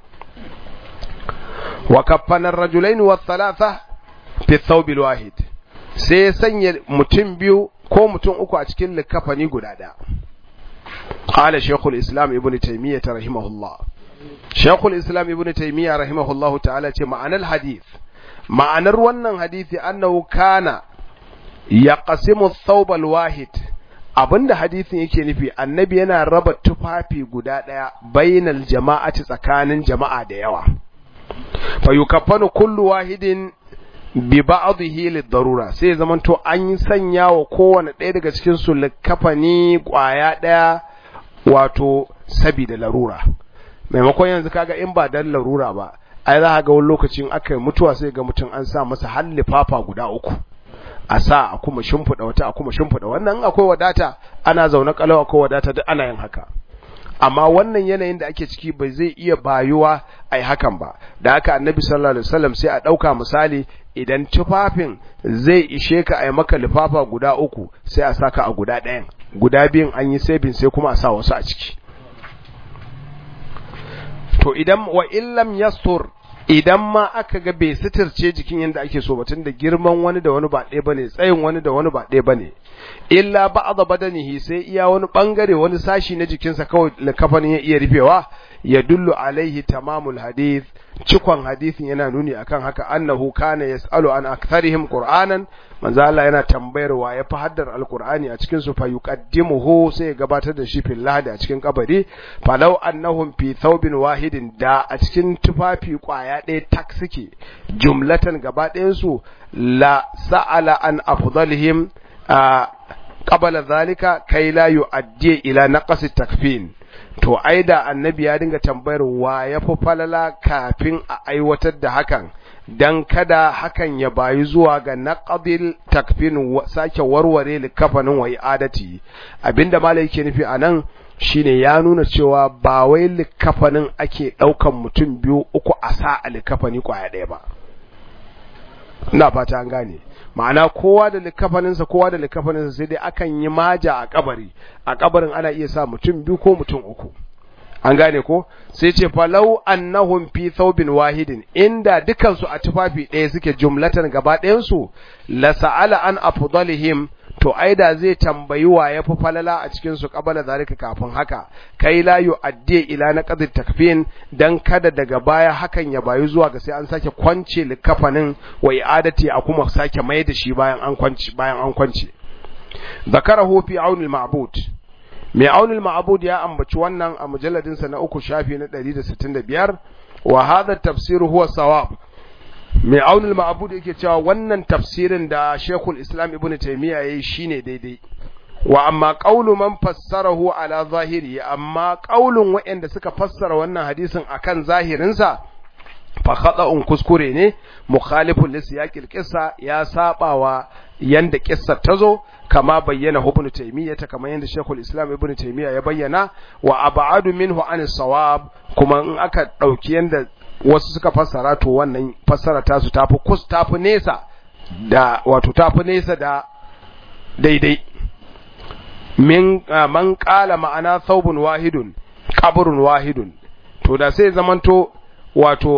wa kaffana ar-rajulain wa thalatha fi thawb wahid sai sanya mutum biyu ko mutum uku a cikin likafani guda daya qala shaykhul islam ibnu taymiyyah rahimahullah shaykhul islam ibnu taymiyyah rahimahullahu ta'ala ce ma'anar hadith ma'anar wannan hadisi annahu kana yaqsimu thawbal wahid abinda hadisin yake nufi annabi yana raba tufafi guda daya bainal jama'ati tsakanin jama'a da yawa fa yukaffanu kullu wahidin bi ba'dhihi lid-darura sai zaman to an yi sanya wa kowane ɗaya daga cikin su likafani kwaya daya wato sabida larura maimakon yanzu kaga in ba dan larura ba ai za ga wani lokacin aka mutuwa sai ga mutum an sa masa hallifafa guda uku a sa a kuma shimfiɗa wata a kuma shimfiɗa wannan akwai wadata ana zaune kalau akwai wadata duk ana yin haka amma wannan yanayin da ake ciki bai zai iya bayuwa a yi hakan ba da haka annabi sallallahu alaihi wasallam sai a ɗauka misali idan tufafin zai ishe ka a yi maka lifafa guda uku sai a saka a guda ɗayan guda biyun an yi sabin sai kuma a sa wasu a ciki to idan wa illam yastur idan ma aka ga bai sitirce jikin yadda ake so batun da girman wani da wani ba ɗaya bane tsayin wani da wani ba ɗaya bane illa ba'dha badanihi sai iya wani bangare wani sashi na jikinsa kawai likafanin ya iya rufewa ya dullu alaihi tamamul hadith cikon hadithin yana nuni akan haka annahu kana yasalu an aktharihim qur'anan manzo Allah yana tambayar wa ya fi haddar alqur'ani a cikin su fa yuqaddimuhu sai ya gabatar da shi fil lahdi a cikin kabari falau annahum fi thawbin wahidin da a cikin tufafi kwaya ɗaya tak suke jumlatan gaba ɗayan su la sa'ala an afdalihim qabala zalika kai la yu'addi ila naqsi takfin to ai da annabi ya dinga tambayar wa ya fi falala kafin a aiwatar da hakan dan kada hakan ya bayi zuwa ga naqdil takfin sake warware likafanin wa adati abinda malai yake nufi anan shine ya nuna cewa ba wai likafanin ake daukan mutum biyu uku a sa a likafani kwaya ɗaya ba ina fata an gane ma'ana kowa da likafaninsa kowa da likafaninsa sai dai akan yi maja a kabari a kabarin ana iya sa mutum biyu ko mutum uku an gane ko sai ce falau annahum fi thawbin wahidin inda dukansu a tufafi ɗaya suke jumlatan gaba ɗayan su la sa'ala an afdalihim to ai da zai tambayi wa ya fi falala a cikin su qabala zalika kafin haka kai la yu'addi ila naqdi takfin dan kada daga baya hakan ya bayu zuwa ga sai an sake kwance likafanin wa i'adati a kuma sake mai da shi bayan an kwance bayan an kwance zakarahu fi aunil ma'bud mai aunil ma'bud ya ambaci wannan a mujalladin sa na uku shafi na 165 wa hadha tafsir huwa sawab mai aunil ma'bud yake cewa wannan tafsirin da Sheikhul Islam Ibn Taymiyyah yayi shine daidai wa amma qaulu man fassarahu ala zahiri amma qaulun waɗanda suka fassara wannan hadisin akan zahirinsa fa khata'un kuskure ne mukhalifun li siyaqil qissa ya sabawa yanda kissar tazo kama bayyana ibn taymiyyah ta kama yanda shaykhul islam ibn taymiyyah ya bayyana wa ab'adu minhu an sawab kuma in aka dauki yanda wasu suka fassara to wannan fassara ta su tafi kus tafi nesa da wato tafi nesa da daidai min man qala ma'ana thawbun wahidun qabrun wahidun to da sai zamanto wato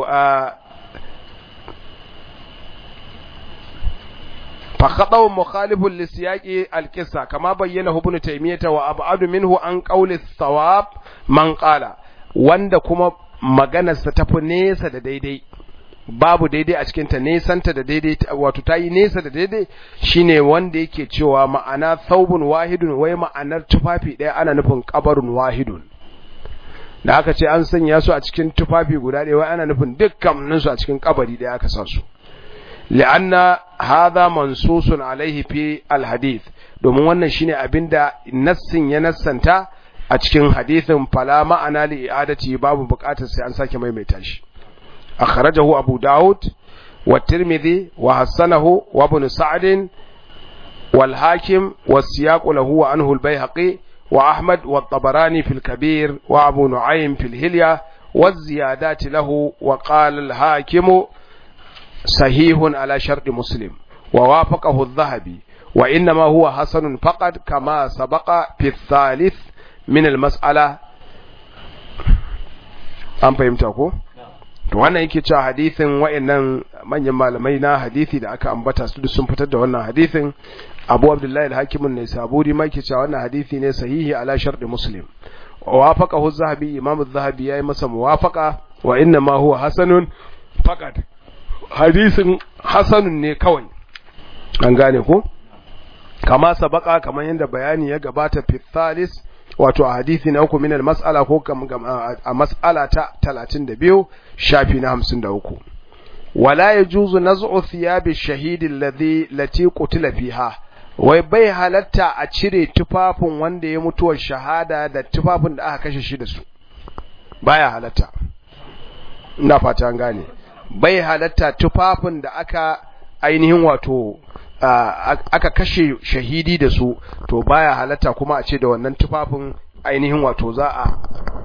فخطأ مخالف لسياق القصة كما بينه ابن تيمية وأبعد منه عن قول الثواب من قال wanda kuma maganarsa ta fi nesa da daidai babu daidai a cikinta nesanta da daidai wato ta yi nesa da daidai shine wanda yake cewa ma'ana thawbun wahidun wai ma'anar tufafi ɗaya ana nufin kabarun wahidun da aka ce an sanya su a cikin tufafi guda ɗaya wai ana nufin dukkaninsu a cikin kabari ɗaya aka sa su li'anna hadha mansusun alaihi fi alhadith domin wannan shine abinda nassin ya nassanta a cikin hadithin fala ma'ana li i'adati babu buƙatar sai an sake maimaita shi akhrajahu abu daud wa tirmidhi wa hasanahu wa ibn sa'd wal hakim wa siyaq lahu wa anhu al bayhaqi wa ahmad wa tabarani fil kabir wa abu nu'aym fil hilya wa ziyadat lahu wa qala al hakim صحيح على شرط مسلم ووافقه الذهبي وإنما هو حسن فقط كما سبق في الثالث من المسألة an fahimta ko to wannan yake cewa hadithin wayannan manyan malamai na hadisi da aka ambata su sun fitar da wannan hadithin Abu Abdullahi al-Hakim an-Naisaburi ma yake cewa wannan hadisi ne sahihi ala sharti Muslim wa wafaqahu az-Zahabi Imam az-Zahabi yayi masa muwafaqa wa inna ma huwa hasanun faqat hadisin hasanun ne kawai an gane ko kama sabaka kamar yadda bayani ya gabata fi thalis wato a hadisi na uku minal mas'ala ko a mas'ala ta 32 shafi na 53 wala yajuzu naz'u thiyabi shahidi alladhi lati qutila fiha wai bai halatta a cire tufafin wanda ya mutuwar shahada da tufafin da aka kashe shi da su baya halatta ina fata an gane bai halatta tufafin da aka ainihin wato aka kashe shahidi da su to baya halatta kuma a ce da wannan tufafin ainihin wato za a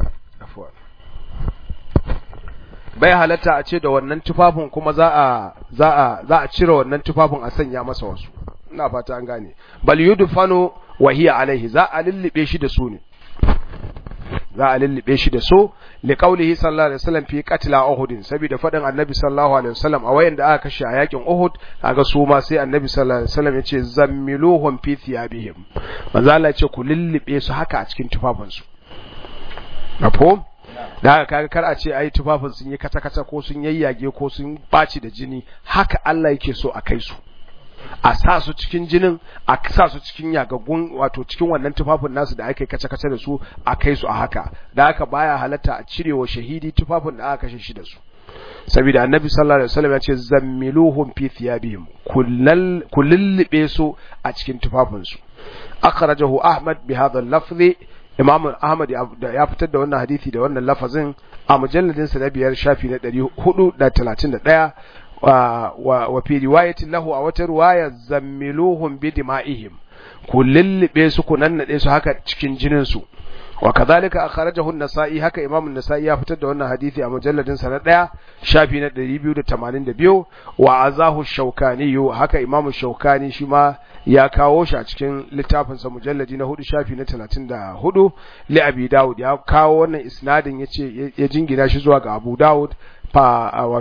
bai halatta a ce da wannan tufafin kuma za a za a za a cire wannan tufafin a sanya masa wasu ina fata an gane bal yudfanu wa hiya alaihi za a lullube shi da su ne za a lullube shi da so li qaulihi sallallahu alaihi wasallam fi qatla uhud saboda fadin annabi sallallahu alaihi wasallam a wayan da aka kashe a yakin uhud kaga su ma sai annabi sallallahu alaihi wasallam yace zammiluhum fi thiyabihim manzo Allah yace ku lullube su haka a cikin tufafin su mafhum da haka kaga kar a ce ai tufafin sun yi kata kata ko sun yayyage ko sun baci da jini haka Allah yake so a kai su a sa su cikin jinin a sa su cikin yagaggun wato cikin wannan tufafin nasu da aka kace kace da su a kai su a haka da haka baya halatta a cirewa shahidi tufafin da aka kashe shi da su saboda annabi sallallahu alaihi wasallam ya ce zammiluhum fi thiyabihim kullal kullilbe su a cikin tufafin su akhrajahu ahmad bi hadha al-lafzi imam ahmad ya fitar da wannan hadisi da wannan lafazin a mujalladin sa na biyar shafi na 431 wa fi riwayatin lahu a wata riwaya zammiluhum bi dima'ihim ku lullube su ku nannade su haka cikin jinin su wa kadhalika akhrajahu an-nasa'i haka imam an-nasa'i ya fitar da wannan hadisi a mujalladin sa na 1 shafi na 282 wa azahu shaukani haka imam shaukani shi ma ya kawo shi a cikin littafin sa mujalladi na 4 shafi na 34 li abi daud ya kawo wannan isnadin yace ya jingina shi zuwa ga abu daud fa wato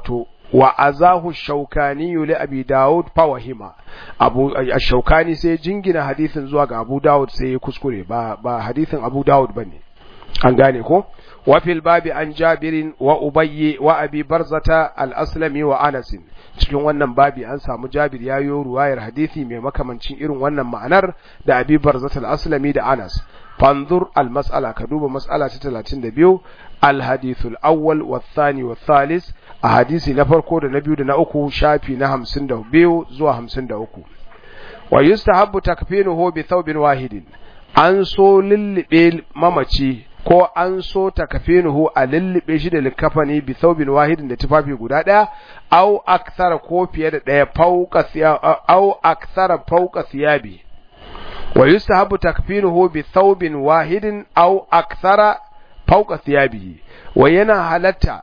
wa azahu shaukani li abi daud fawahima abu shaukani sai jingina hadithin zuwa ga abu daud sai ya kuskure ba ba hadithin abu daud bane an gane ko wa fil babi an jabirin wa ubayyi wa abi barzata al-aslami wa anas cikin wannan babi an samu jabir ya yi ruwayar hadisi mai makamancin irin wannan ma'anar da abi barzata al-aslami da anas fanzur al-mas'ala ka duba mas'ala ta 32 al-hadith al-awwal wa thani wa thalith a hadisi na farko da na biyu da na uku shafi na 52 zuwa 53 wa yustahabbu takfinuhu bi thawbin wahidin an so lillibe mamaci ko an so takafinuhu a lullube shi da likafani bi thawbin wahidin da tufafi guda daya au akthara ko fiye da daya fauka au akthara fauka thiyabi wa yustahabu takfinuhu bi thawbin wahidin au akthara fauka thiyabihi wa yana halatta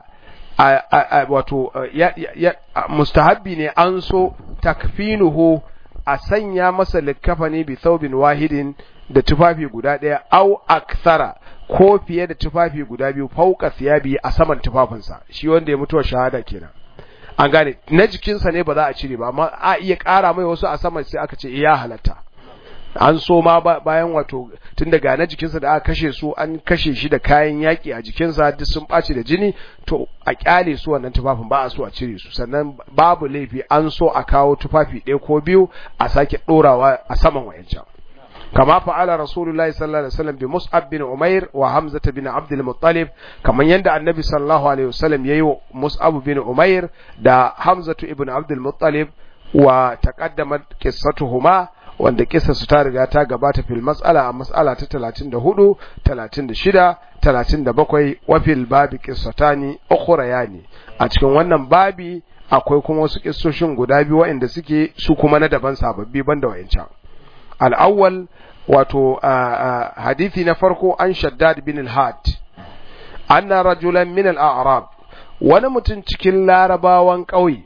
wato mustahabbi ne an so takfinuhu a sanya masa likafani bi thawbin wahidin da tufafi guda ɗaya au akthara ko fiye da tufafi guda biyu fauka siyabi a saman tufafinsa shi wanda ya mutuwa shahada kenan an gane na jikinsa ne ba za a cire ba amma a iya ƙara mai wasu a saman sai aka ce ya halatta an so ma bayan wato tun daga na jikinsa da aka kashe su an kashe shi da kayan yaƙi a jikinsa duk sun ɓaci da jini to a ƙyale su wannan tufafin ba a so a cire su sannan babu laifi an so a kawo tufafi ɗaya ko biyu a sake ɗorawa a saman wayancan كما فعل رسول الله صلى الله عليه وسلم بمصعب بن عمير وحمزة بن عبد المطلب كما يندى النبي صلى الله عليه وسلم ييو مصعب بن عمير دا حمزة بن عبد المطلب وتقدمت قصتهما wanda kisa su ta riga ta gabata fil mas'ala a mas'ala ta 34 36 37 wa fil babi qissatani ukhrayani a cikin wannan babi akwai kuma wasu kissoshin guda biyu waɗanda suke su kuma na daban sababbi banda wayancan al'awwal wato hadithi na farko an shaddad bin al-had anna rajulan min al-a'rab wani mutum cikin larabawan ƙauye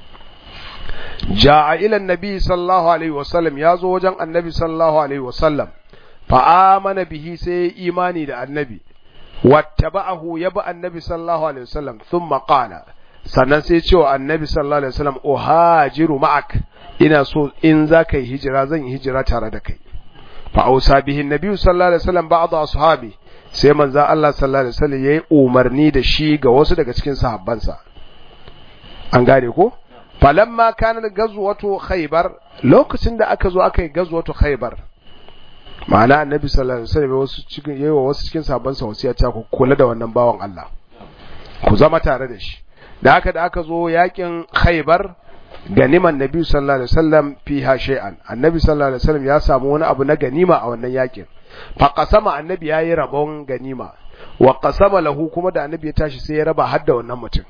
ja'a ila annabi sallallahu alaihi wasallam ya zo wajen annabi sallallahu alaihi wasallam fa amana bihi sai imani da annabi wattaba'ahu ya bi annabi sallallahu alaihi wasallam thumma qala sannan sai ce wa annabi sallallahu alaihi wasallam uhajiru ma'ak ina so in za ka yi hijira zan yi hijira tare da kai fa ausa bihin nabi sallallahu alaihi wasallam ba'd ashabi sai manzo Allah sallallahu alaihi wasallam yayi umarni da shi ga wasu daga cikin sahabbansa an gane ko falamma kana gazwatu khaybar lokacin da aka zo aka yi gazwatu khaybar ma'ana annabi sallallahu alaihi wasallam wasu cikin yayi wa wasu cikin sahabbansa wasiya ta ku kula da wannan bawan Allah ku zama tare da shi da haka da aka zo yakin khaybar ganiman nabi sallallahu alaihi wasallam fiha shay'an annabi sallallahu alaihi wasallam ya samu wani abu na ganima a wannan yakin fa qasama annabi yayi rabon ganima wa qasama lahu kuma da annabi ya tashi sai ya raba har da wannan mutum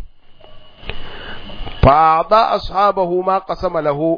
fa da ashabahu ma qasama lahu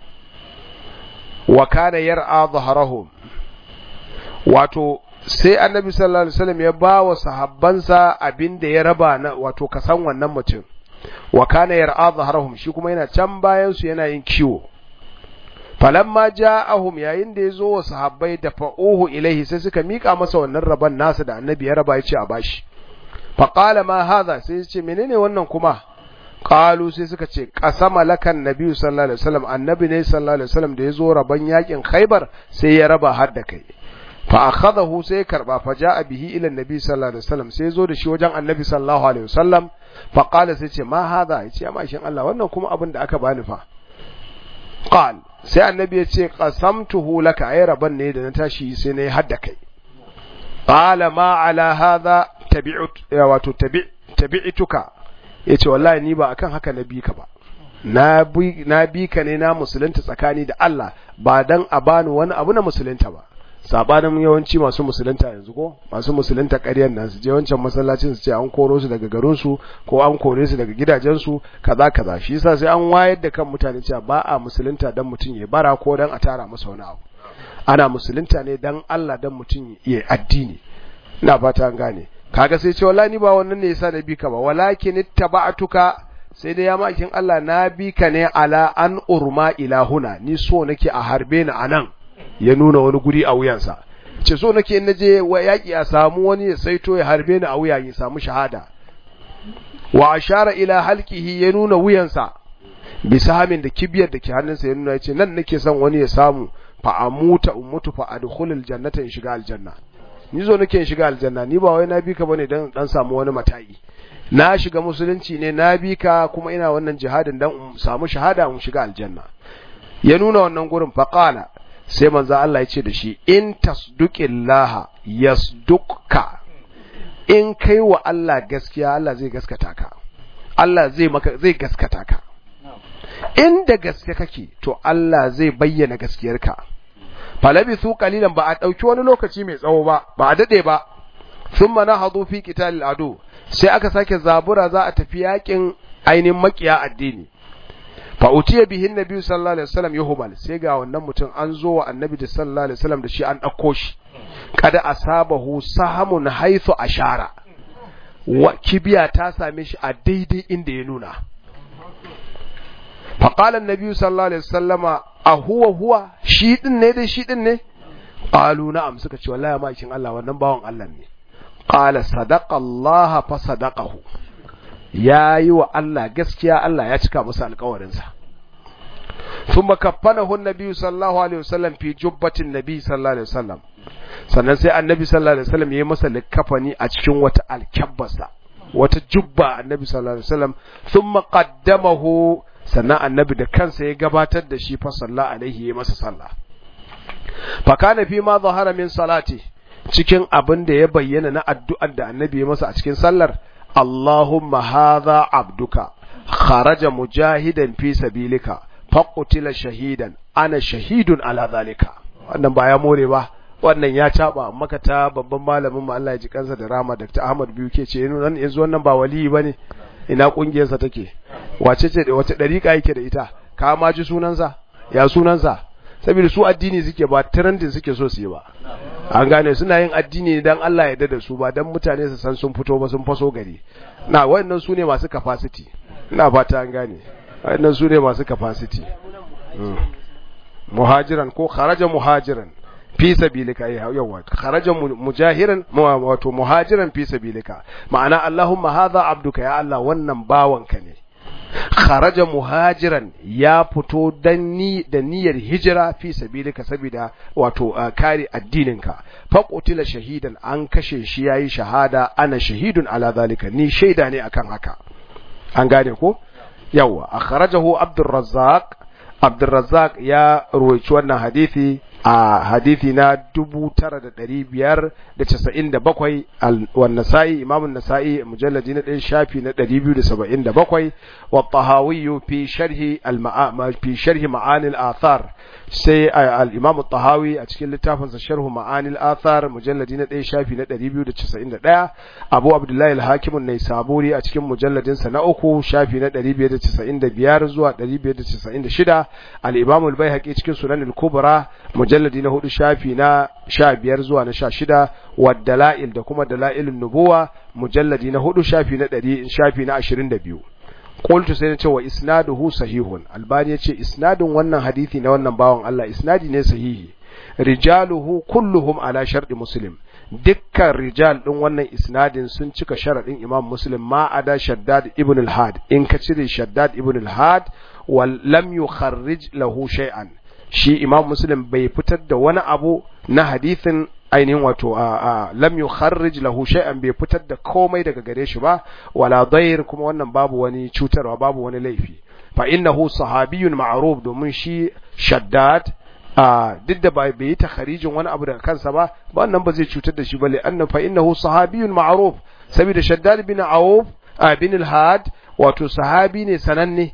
wa kana yar'a dhahrahum wato sai annabi sallallahu alaihi wasallam ya ba wa sahabbansa abin da ya raba na wato kasan wannan mutum wa kana yar'a dhahrahum shi kuma yana can bayan su yana yin kiwo falamma ja'ahum yayin da yazo wa sahabbai da fa'uhu ilaihi sai suka mika masa wannan raban nasa da annabi ya raba yace a bashi fa qala ma hadha sai yace menene wannan kuma qalu sai suka ce qasama lakan nabi sallallahu alaihi wasallam annabi ne sallallahu alaihi wasallam da yazo raban yakin khaybar sai ya raba har da kai fa akhadahu sai karba fa jaa bihi ila annabi sallallahu alaihi wasallam sai zo da shi wajen annabi sallallahu alaihi wasallam fa qala sai ce ma hadha yace amma shin Allah wannan kuma abin da aka bani fa qal sai annabi ya ce qasamtuhu laka ay raban ne da na tashi sai na yi hadda kai qala ma ala hadha tabi'ut wato tabi' tabi'tuka yace wallahi ni ba akan haka na bi ka ba na bi na bi ka ne na musulunta tsakani da Allah ba dan a bani wani abu na musulunta ba sabanin yawanci masu musulunta yanzu ko masu musulunta ƙaryar nan su je wancan masallacin su ce an koro su daga garin su ko an kore su daga gidajen su kaza kaza shi yasa sai an wayar da kan mutane cewa ba a musulunta dan mutum ya bara ko dan a tara masa wani abu ana musulunta ne dan Allah dan mutum ya addini ina fata an gane kaga sai ce wallahi ni ba wannan ne yasa na bi ka ba walakin ittaba'tuka sai dai ya makin Allah na bi ka ne ala an urma ilahuna ni so nake a harbe ni anan ya nuna wani guri a wuyansa ce so nake in naje wa yaki a samu wani ya saito ya harbe ni a wuya ya samu shahada wa ashara ila halqihi ya nuna wuyansa bisa hamin da kibiyar da ke hannunsa ya nuna yace nan nake son wani ya samu fa amuta ummutu fa adkhulul jannata in shiga aljanna ni zo nake in shiga aljanna ni ba wai na bi ka bane dan dan samu wani matayi na shiga musulunci ne na bi ka kuma ina wannan jihadin dan in samu shahada in shiga aljanna ya nuna wannan gurin fa qala sai manzo Allah ya ce da shi in tasduqillaha yasdukka in kai wa Allah gaskiya Allah zai gaskata ka Allah zai maka zai gaskata ka inda gaske kake to Allah zai bayyana gaskiyarka falabisu qalilan ba a dauki wani lokaci mai tsawo ba ba a dade ba thumma nahadu fi qitalil adu sai aka sake zabura za a tafi yakin ainin makiya addini fa utiya bihi annabi sallallahu alaihi wasallam yuhbal sai ga wannan mutum an zo wa annabi da sallallahu alaihi wasallam da shi an dauko shi kada asabahu sahamun haythu ashara wa kibiya ta same shi a daidai inda ya nuna fa qala annabi sallallahu alaihi wasallama a huwa huwa shi din ne dai shi din ne qalu na'am suka ce wallahi ma kin Allah wannan bawon Allah ne qala sadaqa Allah fa sadaqahu yayi wa Allah gaskiya Allah ya cika masa alƙawarin sa thumma kaffanahu an-nabi sallallahu alaihi wasallam fi jubbatin nabi sallallahu alaihi wasallam sannan sai annabi sallallahu alaihi wasallam yayi masa likafani a cikin wata alkabbarsa wata jubba annabi sallallahu alaihi wasallam thumma qaddamahu sannan annabi da kansa ya gabatar da shi fa sallallahu alaihi ya masa sallah fa kana fi ma zahara min salati cikin abin da ya bayyana na addu'ar da annabi ya masa a cikin sallar Allahumma hadha abduka kharaja mujahidan fi sabilika faqutila shahidan ana shahidun ala zalika wannan ba ya more ba wannan ya caba maka ta babban malamin mu Allah ya ji kansa da rama Dr. Ahmad Biyu ke ce yanzu wannan ba waliyi bane ina kungiyarsa take wace ce da wace dariƙa yake da ita ka ma ji sunansa ya sunansa saboda su addini suke ba trending suke so su yi ba an gane suna yin addini dan Allah ya da su ba dan mutane su san sun fito ba sun faso gari na wayannan su ne masu capacity ina fata an gane wayannan su ne masu capacity muhajiran ko kharaja muhajiran fi sabilika yawa kharaja mujahiran wato muhajiran fi sabilika ma'ana Allahumma hadha abduka ya Allah wannan bawanka ne kharaja muhajiran ya fito dan ni da niyyar hijira fi sabilika saboda wato kare addininka fa qutila shahidan an kashe shi yayi shahada ana shahidun ala zalika ni shaida ne akan haka an gane ko yawa akhrajahu abdurrazzaq abdurrazzaq ya ruwaici wannan hadisi a hadithi na dubu tara da ɗari biyar da casa'in da bakwai wan nasa'i imamun nasa'i mujalladi na ɗaya shafi na ɗari biyu da saba'in da bakwai wa tahawiyu fi sharhi fi sharhi ma'anil athar sai al-imam tahawi a cikin littafinsa sharhu ma'anil athar mujalladi na ɗaya shafi na ɗari biyu da casa'in da ɗaya abu abdullahi al-hakim an-naisaburi a cikin mujalladinsa na uku shafi na ɗari biyar da casa'in da biyar zuwa ɗari biyar da casa'in da shida al-imam al-baihaqi cikin sunan al-kubra mujalladi na hudu shafi na sha biyar zuwa na sha shida wa dala'il da kuma dala'ilun nubuwa mujalladi na hudu shafi na ɗari shafi na ashirin da biyu qultu sai na ce wa isnaduhu sahihun albani yace isnadin wannan hadisi na wannan bawan Allah isnadi ne sahihi rijaluhu kulluhum ala sharɗi muslim dukkan rijal din wannan isnadin sun cika sharadin imam muslim ma ada shaddad ibn al-had in ka cire shaddad ibn al-had wal lam yukharrij lahu shay'an shi imam muslim bai fitar da wani abu na hadithin ainihin wato a lam yukharrij lahu shay'an bai fitar da komai daga gare shi ba wala dair kuma wannan babu wani cutarwa babu wani laifi fa innahu sahabiyyun ma'ruf domin shi shaddad a duk da bai yi takharijin wani abu daga kansa ba ba wannan ba zai cutar da shi ba li anna fa innahu sahabiyyun ma'ruf saboda shaddad bin auf bin al-had wato sahabi ne sananne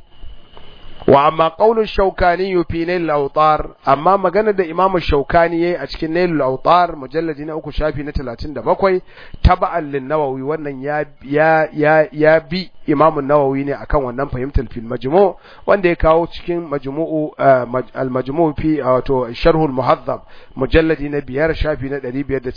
wa amma qaulun shaukani fi nail al-awtar amma magana da imam shaukani yayi a cikin nail al-awtar mujalladi na uku shafi na 37 taba'an lin-nawawi wannan ya ya ya, ya bi imam an-nawawi ne akan wannan fahimtar fil majmu' wanda ya kawo cikin majmu'u al-majmu' fi wato sharh al-muhaddab mujalladi na biyar shafi na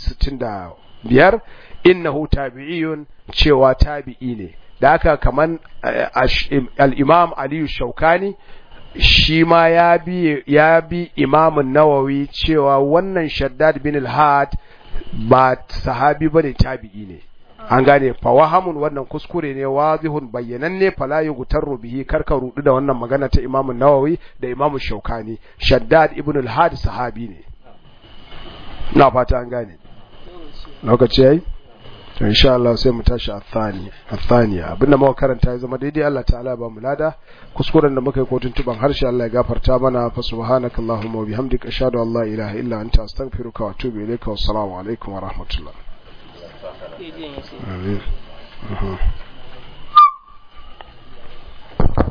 565 innahu tabi'iyun cewa tabi'i ne da haka kaman al'imam aliyu shaukani shi ma ya bi ya bi imamun nawawi cewa wannan shaddad bin al-had ba sahabi ba ne tabi'i ne an gane fawahamun wannan kuskure ne wazihun bayyananne fala yughtarru bihi karka rudu da wannan magana ta Imam Nawawi da Imam Shaukani Shaddad ibn al-Had sahabi ne na fata an gane lokaci yayi to insha Allah sai mu tashi athani athaniya abinda muka karanta ya zama daidai Allah ta'ala ba mu lada kuskuren da muka yi kotun tuban harshe Allah ya gafarta mana fa subhanakallahumma wa bihamdika ashhadu an la ilaha illa anta astaghfiruka wa atubu ilayka wassalamu alaikum wa rahmatullah Amin.